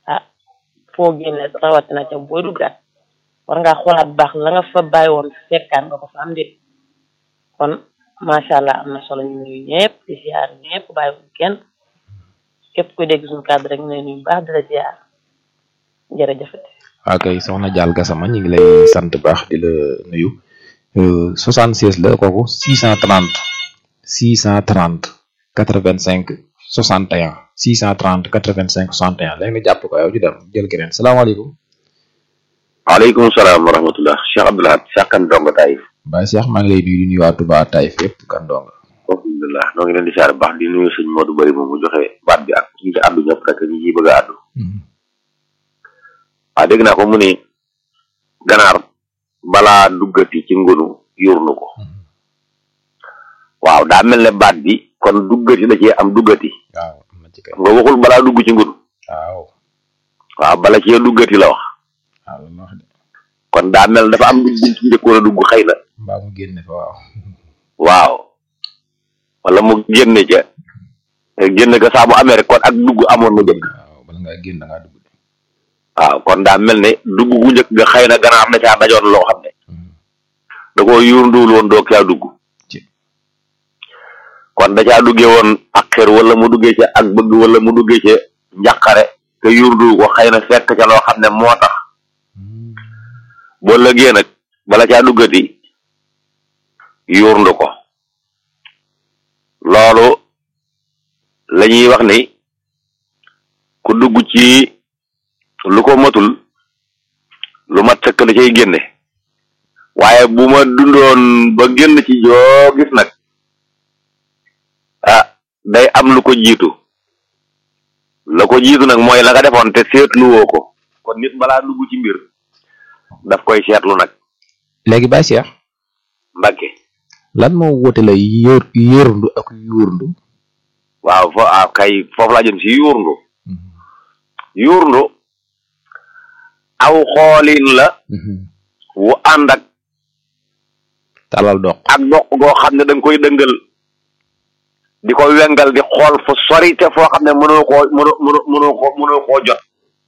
ah foo génne rawatina ca booy duggaat war ngaa xoolaat bu baax la nga fa bàyyi woon fekkaan nga ko fa am déet kon macha allah am na solo ñu nuyu ñëpp di ziar ñëpp bàyyiwuñ kenn képp kuy dégg suñu kàddu rek ñu lay nuyu bu baax di la ziar jërëjëfati waa kay soxna Dial Gassama ñu ngi lay sant baax di la nuyu 76 la kooku 630 630 85 61 630 85 61 léegi nga jàpp ko yow ju dem jël keneen salaamaaleykum waaleykum salaam wa rahmatullah Cheikh Abdoulahat Sakkan Ndongo Taïf Baye Cheikh maa ngi lay nuyu di nuyu waa Touba Taïf yëpp kan donga alhamdulilah noo ngi leen di siyaare baax di nuyu sëñ Modou Bari moom mu joxe baat bi ak ñi ci àddu ñëpp rek ñi ciy bëgg a àddu waaw dégg naa ko mu ni ganaar balaa duggati ci ngunu yurnu ko waaw daa mel ne baat bi kon duggati da cee am duggati waaw am na ci kay nga waxul balaa dugg ci ngunu waaw waaw bala cee duggati la wax waaw loolu wax de kon daa mel dafa am dugg ci njëkkoon a dugg xëy na mbaa mu génne fa waaw waaw wala mu génne ca génne ko saa bu amee rek kon ak dugg amoon na jëkk waaw bala ngaa génn da ngaa dugg de waaw kon daa mel ne dugg gu njëkk nga xëy na ganaar da caa dajoon loo xam ne da koo yuurnduwul woon doo caa dugg ci kon da caa duggee woon ak xër wala mu duggee ca ak bëgg wala mu duggee ca njàqare te yuurndu ko xëy na fekk ca loo xam ne moo tax boo lëgee nag bala caa duggati yuurndu ko loolu la ñuy wax ni ku dugg ci lu ko matul lu mat sëkk la cay génne waaye bu ma dundoon ba génn ci joo gis nag ah day am lu ko jiitu la ko jiitu nag mooy la nga defoon te seetluwoo ko kon nit balaa dugg ci mbir daf koy seetlu nag léegi Baye Cheikh mbagge lan moo wute la yóor yóorndu ak yuurndu waaw fo ah kay foofu laa jëm si yuurndu yuurndu aw xoolin la wu ànd ak talal dox ak doq goo xam ne da nga koy dëngal di ko wengal di xool fu sori te foo xam ne mënoo koo mënoo mënoo mënoo koo mënoo koo jot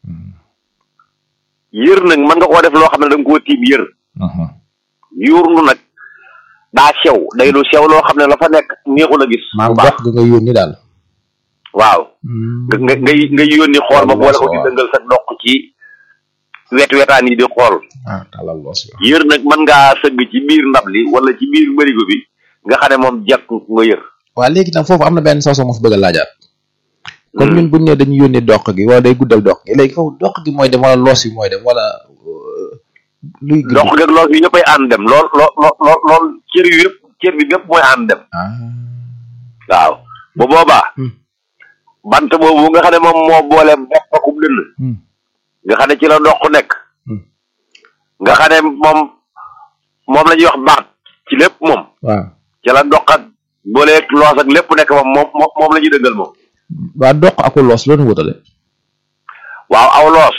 yër nag mën nga koo def loo xam ne da nga koo tiim yër yuurndu nag daa sew day lu sew loo xam ne la fa nekk neexul a gis maa bu baax dox ga nga yónni daal waaw nga nga ngay ngay yónni xool ba boole ko di waaw. dëngal sa doq ci wet wetaan yi di xool ah talal loos yo yër nag mën ngaa sëgg ci biir ndab li wala ci biir bërigo bi nga xam ne moom jekk nga yër waa léegi nag foofu am na benn sooso mu fi bëgg a laajaat comme ñun buñ ne dañu yónni dox gi wala day guddal dox gi léegi foofu dox gi mooy dem wala loos yi mooy dem wala euh, luy gën dox geeg lool yi ñëppay ànd dem lool lool lool lool lool cër yu yëpp cër bi bépp mooy ànd dem ah waaw bu boobaa Hmm. bant boobu nga xam ne moom moo boole bopp akub dënn hmm. nga xam ne ci la dox nekk Hmm. nga xam ne moom moom la ñuy wax baat ci lépp moom waaw ci la dox ak booleeg loos ak lépp nekk moom moom moom moom la ñuy dëggal moom waa dox aku loos loolu wutale waaw aw loos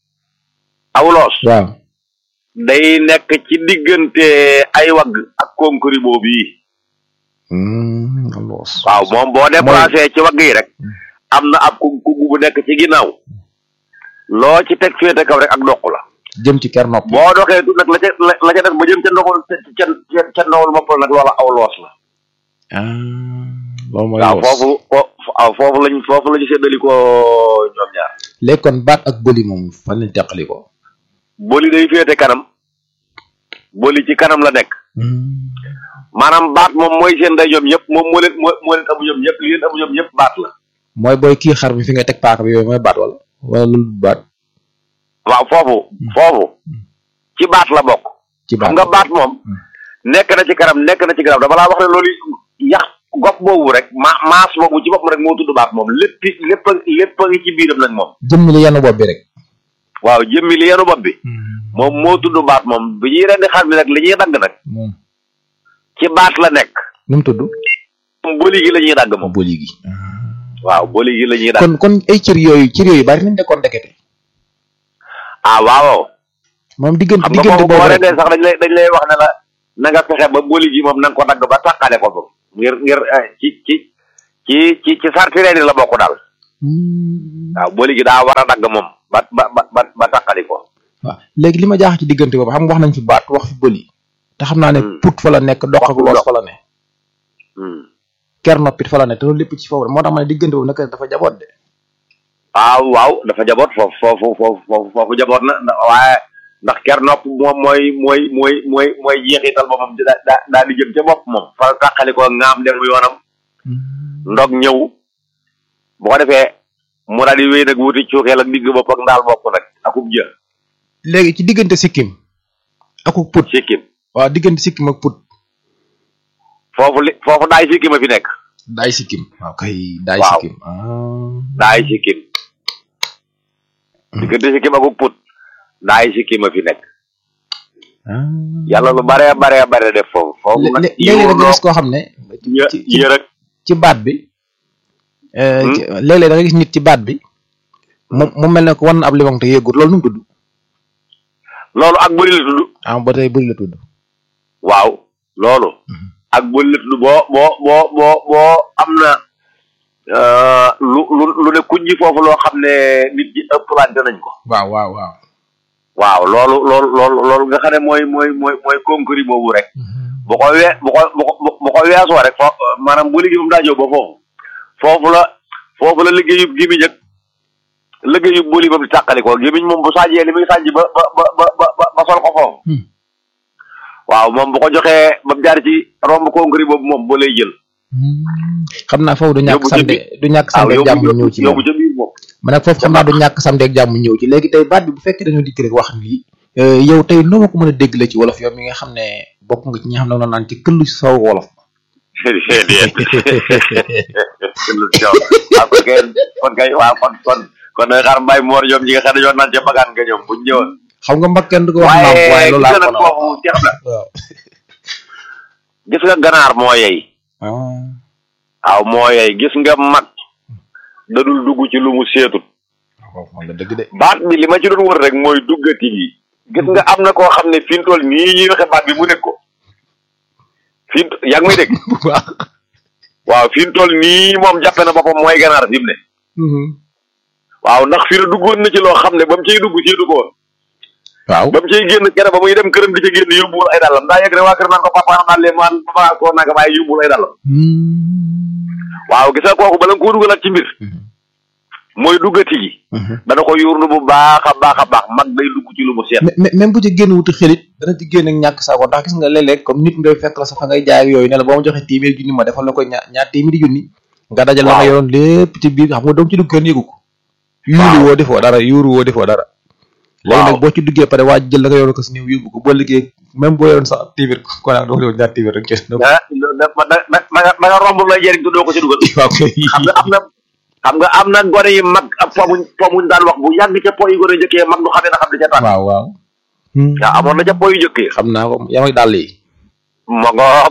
aw loos waaw day nekk ci diggante ay wagg ak konkuri boobu yi hmm, loos waaw moom boo déplacé ci wagg yi rek am na ab ku ku bu nekk ci ginnaaw loo ci teg féete kaw rek ak doq la jëm ci ker nopp boo doxee tu nag la ca la la ca def ba jëm ca ndoxul ca ca ca ndawul bopp la nag loola aw loos la ah loolu mooy waaw loos foofu fo- waaw foofu lañ foofu lañu séddali ko ñoom ñaar léegi kon baat ak bëli moom fan lañ teqali ko boli day féete kanam boli ci kanam la nekk maanaam baat moom mooy seen nday ñoom ñëpp moom moo leen moo moo leen amu ñoom ñëpp li leen amu ñoom ñëpp baat la mooy booy kii xar bi fi nga teg paaka bi yooyu mooy baat wala wala loolu du baat waaw foofu foofu ci baat la bokk ci baat xam nga baat moom nekk na ci kanam nekk na ci kanam dama laa wax ne loolu yax gopp boobu rek ma maas boobu ci boppam rek moo tudd baat moom lépp lépp a lépp a ngi ci biiram nag moom jëmm li yenn bopp bi rek waaw jëmmi li yenu bopp bi moom moo tudd baat moom bi ñuy rendi xar bi nag li ñuy dagg nag moom ci baat la nekk nu mu tudd moom boli gi la ñuy dagg moom bëli gi waaw boli gi la ñuy dagg kon kon ay cër yooyu cër yooyu bari nañ de kon ndekete ah waaw moom diggante xam nga diggante boobu boo boobu rek rendee sax dañ lay dañ lay wax ne la na nga fexe ba boli gi moom na nga ko dagg ba tàqale ko moom ngir ngir eh, ci ci ci ci ci sarti reeni la bokk daal Hmm. waaw boli gi daa war a dagg moom ba ba ba ba ba ba tàqali ko waaw léegi li ma jaax ci diggante boobu xam nga wax nañ fi baat wax fi bëli te xam naa ne Hmm. put fa la nekk dox ak Wax loos dox. fa la ne Hmm. ker noppit fa la ne te loolu lépp ci foofu la moo tax ma ne diggante boobu nag dafa jaboot de waaw waaw dafa jaboot foofu foofu foofu foofu foofu jaboot na ndax waaye ndax ker nopp moom mooy mooy mooy mooy mooy jeexital ba moom daa daa daa di jëm ca bopp moom fa tàqali ko ngaam dem yoonam ndog ñëw bu ko defee mu daal di wéy nag wuti cuukeel ak digg bopp ak ndaal bopp nag akub jë léegi ci diggante sikkim ak put sikkim waaw diggante sikkim ak put foofu li foofu daay sikkim a fi nekk daay sikkim waaw kay daay Waaw. sikkim ah daay sikkim diggante sikkim akub put daay sikkim a fi nekk ah yàlla lu bare bare bare def foofu foofu nag léegi da nga gis koo xam ne yë ci ci yë rek ci baat bi euh, Hmm? ci- léeg-léeg da nga gis nit ci baat bi mu mu mel ne ko wan na ab limon te yëggut loolu nu mu tudd loolu ak bëri la tudd ah ba tey bëri la tudd waaw loolu Mhm. ak bëri la tudd boo boo boo boo boo am na euh, lu lu lu ne kuñ ji foofu loo xam ne nit ñi ëpplante nañ ko waaw waaw waaw waaw loolu loolu loolu loolu nga xam ne mooy mooy mooy mooy concret boobu rek bu ko wee bu ko bu ko bu ko weesoo rek fo maanaam bu liggéey moom daa jóg ba foofu foofu la foofu la liggéeyub gimiñ ak liggéeyub bëli ba di tàqali ko gimiñ moom bu sàjjee li muy sàjj ba ba ba ba ba ba sol ko foofu Hmm. waaw moom bu ko joxee ba mu jaar ci romb concret boobu moom ba lay jël xam naa foofu du ñàkk Yóbbu ca samedi biir. du ñàkk waaw samedi ak jàmm yóbbu ñëw ci yóbbu moom ca biir moom ma nag foofu xam naa du ñàkk samedi ak jàmm ñëw ci léegi tey baat bi bu fekkee dañoo dikk rek wax lii euh, yow tey noo ma ko mën a dégg la ci wolof yow mi nga xam ne bokk nga ci ñi nga xam ne noonu naan ci këllu si saw wolof déedéet waaw kon kay kon kay waaw kon kon kon nag xaar mbay moor ñoom ñi nga xam ne ñoo naan ca bagaan nga ñoom buñ ñëwoon xam nga mbag kenn du ko wax naam waaye waaye loolu gis laa nga ko nag na foofu ceex na waaw gis nga ganaar moo yey ah waaw moo yey gis nga mag dadul dugg ci lu mu seetut waaw xam nga dëgg de baat bi li ma ci doon wër rek mooy duggati gi gis nga am na koo xam ne fi mu toll nii ñuy waxe baat bi mu nekk ko fi mu yaa ngi may dégg waaw waaw fi mu toll nii moom jàppe na boppam mooy ganaar fi mu ne waaw ndax fi na duggoon na ci loo xam ne ba mu ciy dugg seetu ko woon waaw ba mu ciy génn kere ba muy dem këram di ca génn yóbbuwul ay dàllam daa yegg ne waa kër naan ko papa naan leen man papa koo naka waaye yóbbuwul ay dàllam waaw gis nga kooku bala nga koo dugalaat ci mbir mooy duggati gi dana ko yurnu bu baax a baax a baax mag day dugg ci lu mu seet mais même bu ci génn wuti xelit dana ci génn ak ñàkk saako ndax gis nga léeg-léeg comme nit ngay fekk la sa fa ngay jaay ak yooyu ne la boo ma joxee téeméer junni ma defal la ko ñaar ñaar téeméeri junni nga dajal la nga Waaw. yoroon lépp ci biir xam nga doom ci dugg kenn yëgu ko yuuru woo defoo dara yuuru woo defoo dara léegi Waaw. nag boo ci duggee pare waa ji jël la nga yoroon ko si néew yóbbu ko boo liggéey même boo yoroon sax téeméer ko naa doo ñaar téeméer rek ci ah da da da da nga da nga romb lay jëriñ te doo ko ci dugal waaw kay xam nga am na xam nga am na gone yi mag ak pomuñ pomuñ daan wax bu yàgg ca po yi gone njëkkee mag du xamee na xam di ca tànn waaw waaw waaw amoon na ca po yu njëkkee xam naa ko yaa ngi dàll yi ma ngoog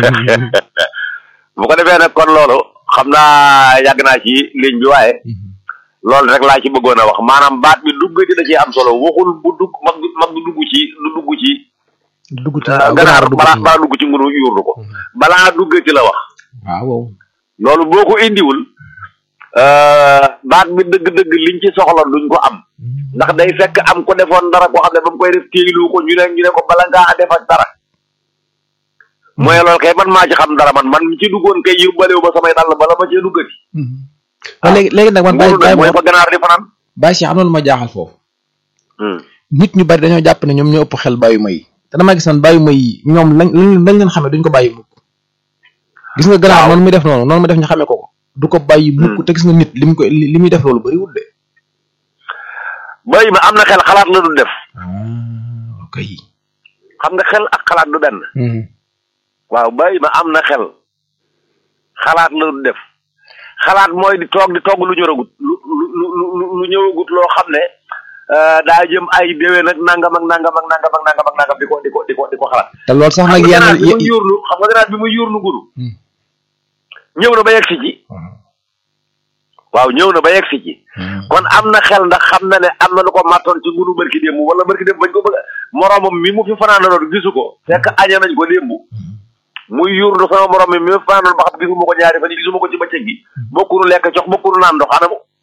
bu ko defee nag kon loolu xam naa yàgg naa ci ligne bi waaye loolu rek laa ci bëggoon a wax maanaam baat bi dugg ci da cee am solo waxul bu dugg mag du mag du dugg ci du dugg ci dugg ci ganaar dugg balaa ci balaa dugg ci ngunu yuurlu ko balaa dugg ci la wax waaw waaw loolu boo ko indiwul euh, baat bi dëgg-dëgg liñ ci soxla duñ ko am ndax day fekk am ko defoon dara koo xam ne ba mu koy def téylu ko ñu ne ñu ne ko bala ngaa def ak dara mooy loolu kay man maa ci xam dara man man mi ci duggoon kay yóbbalewu ba samay dàll bala ma cee duggati waaw léegi léegi nag man bàyyi ngunu bàyyi nag mooy ma fa ganaar di fanaan bàyyi si am na lu ma jaaxal foofu Hmm. nit ñu bari dañoo jàpp ne ñoom ñoo ëpp xel bàyyi ma yi te damaa gis man bàyyi ma yi ñoom lañ lañ lañ leen xamee duñ ko bàyyi mukk gis nga ganaar Waaw. noonu muy def noonu noonu muy def ñu xamee ko ko du ko bàyyi mukk te gis nga nit li mu ko li li muy def loolu bariwul de bay ma am na xel xalaat la du def ah ok xam nga xel ak xalaat du benn waaw bay ma am na xel xalaat la du def xalaat mooy di toog di togg lu ñëwagut lu lu lu lu lu ñëwagut loo xam ne euh, daa jëm ay déwén ak nangam ak nangam ak nangam ak nangam ak nangam di ko di ko di ko di ko xalaat. te loolu sax xam nag nga yenn ganaar bi muy ye- yuurlu xam nga ganaar bi muy yuurlu guru Hmm. ñëw na ba yegg si ci waaw ñëw na ba yegg si ci kon am na xel ndax xam na ne am na lu ko màttoon ci ngunu barki démb wala barki démb bañ ko bëgg a moromam mi mu fi fanaanaloon gisu ko fekk aña nañ ko démb muy yuurlu sama morom mi mi mu fanaanoon ba xam gisuma ko ñaari fan yi gisuma ko ci bëccëg gi bokkunu lekk jox bokkunu naan ndox anamu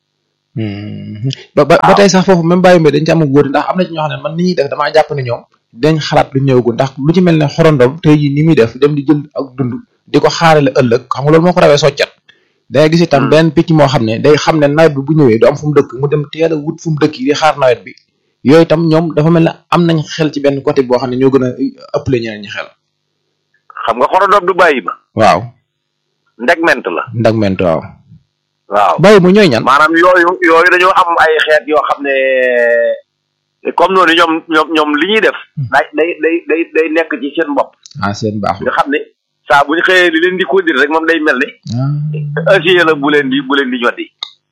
ba ba ba tey sax foofu même bàyyi mbay dañ ci am wóor ndax am na ci ñoo xam ne man ni ñuy def damaa jàpp ne ñoom dañ xalaat lu ñëwagul ndax lu ci mel ne xorondom tey jii ni muy def dem di jël ak dund di ko xaarale ëllëg xam nga loolu moo ko rawee soccet day gis itam benn picc moo xam ne day xam ne nawet bi bu ñëwee du am fu mu dëkk mu dem teel a wut fu mu dëkk yi di xaar nawet bi yooyu itam ñoom dafa mel ne am nañ xel ci benn côté boo xam ne ñoo gën a ëppale ñeneen ñi xel xam nga xorodoom du bàyyi ma waaw ndegment la ndag ment waaw waaw bàyyi mu ñooy ñan maanaam yooyu yooyu dañoo am ay xeet yoo xam ne comme noonu ñoom ñoom ñoom li ñuy def day day day day day nekk ci seen bopp ah seen baax nga xam ne saa bu ñu xëyee li leen di conduire rek moom day mel ne acier la bu leen di bu leen di ñoddi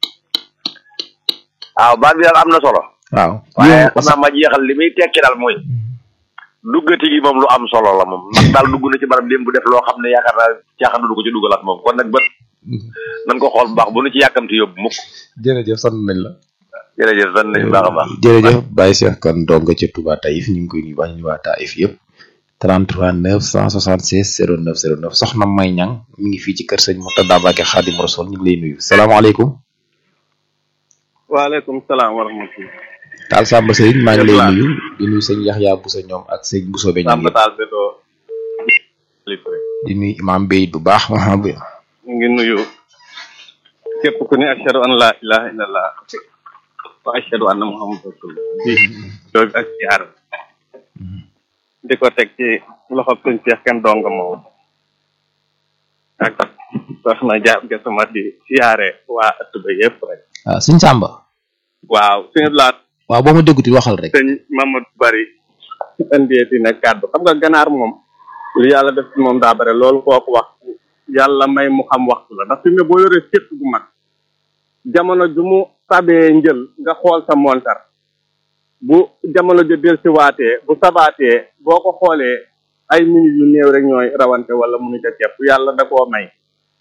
waaw baat bi daal am na solo waaw waaye xam naa ma jeexal li muy tekki daal mooy duggati gi moom lu am solo la moom ndax daal dugg na ci barab démb bu def loo xam ne yaakaar naa caaxaan du ko ci duggalaat moom kon nag bët nañ ko xool bu baax bu nu ci yàkkamti yóbbu mukk jërëjëf sant nañ la jërëjëf sant nañ baax a baax jërëjëf Baye Cheikh kan donga ca Touba Taïf ñu ngi koy nuyu baax ñu waa Taïf yëpp 33 976 09 09 soxna May Ñang mi ngi fii ci kër sëñ Murtada Mbacke Xaadim Rasul ñu ngi lay nuyu salaamaaleykum waaleykum salaam wa rahmatulah. Taal Samba Sëriñ maa ngi lay nuyu di nuyu sëñ Yaxya Busa ñoom ak sëñ Buso be ñoom Samba Taal Beto. di nuyu imam Beyit bu baax ñu ngi nuyu képp ku ne ashhadu an la ilaha illallah wa ashhadu anna muhammadu rasulullah di joobi ak siyaar di ko teg ci loxob suñ Seex kenn donga moom ak soxna jaab gasama di siyaare waa ëtt ba yëpp rek waaw sëñ Samba waaw suñu laat waaw boo ma dégguti waxal rek sëñ Mamadou Bari indeeti na kàddu xam nga ganaar moom lu yàlla def ci moom daa bare loolu kooku wax yàlla may mu xam waxtu la ndax fi mu ne boo yoree sétt gu mag jamono ju mu sabee njël nga xool sa montar bu jamono ju del si waatee bu sabaatee boo ko xoolee ay minutes yu néew rek ñooy rawante wala munu ca ceeb yàlla da koo may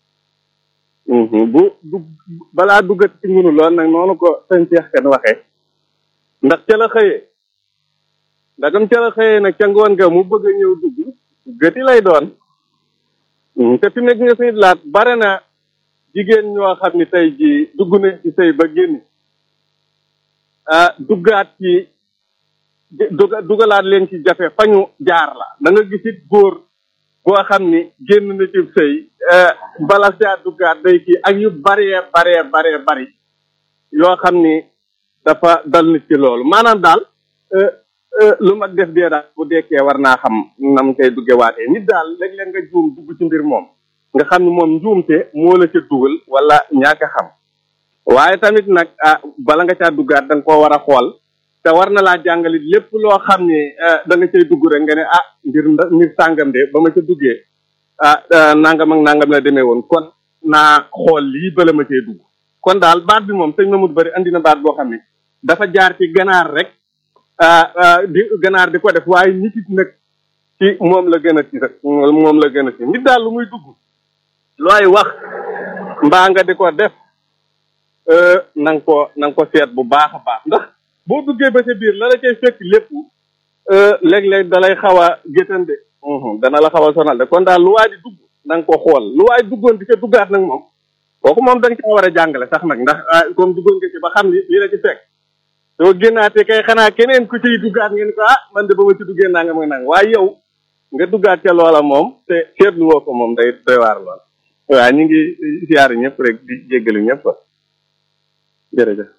bu du balaa duggat ci ngunu lool nag noonu ko sëñ Cheikh kan waxee ndax ca la xëyee ndagam ca la xëyee nag ca ngoon nga mu bëgg a ñëw dugg gëti lay doon te fi nekk nga sëñ laat bare na jigéen ñoo xam ni tey ji dugg nañ ci sëy ba génn ah duggaat ci duga dugalaat leen ci jafe fañu jaar la da nga gisit góor boo xam ni génn na ci sëy bala caa duggaat day kii ak yu baree baree baree bari yoo xam ni dafa dal nit ci loolu maanaam daal lu mag def dee daal bu dekkee war naa xam nam koy dugge waatee nit daal léeg-léeg nga juum dugg ci mbir moom nga xam ni moom njuumte moo la ca dugal wala ñaaka xam waaye tamit nag ah bala nga caa duggaat da nga koo war a xool te war na laa jàngalit lépp loo xam ni da nga cay dugg rek nga ne ah mbir mbir sàngam de ba ma ca duggee ah nangam ak nangam la demee woon kon naa xool lii bala ma cay dugg kon daal baat bi moom sëñ Mamadou Bari andi na baat boo xam ne dafa jaar ci ganaar rek di ganaar di ko def waaye nit it nag ci moom la gën a ci rek moom la gën a ci nit daal lu muy dugg looy wax mbaa nga di ko def na nga ko na nga ko seet bu baax a baax ndax boo duggee ba ca biir la la cay fekk lépp léeg-léeg da lay xaw a gétande dana la xaw a sonal de kon daal lu waay di dugg na nga ko xool lu waay duggoon di ca duggaat nag moom kooku moom da nga caa war a jàngale sax nag ndax comme duggoon nga ci ba xam ni lii la ci fekk soo génnaatee kay xanaa keneen ku ciy duggaat ngeen ko ah man de ba ma ci duggee nanga mag nang waaye yow nga duggaat ca loola moom te seetlu woo ko moom day doy waar lool waaw ñu ngi siyaar ñëpp rek di jéggalu ñëpp jërëjëf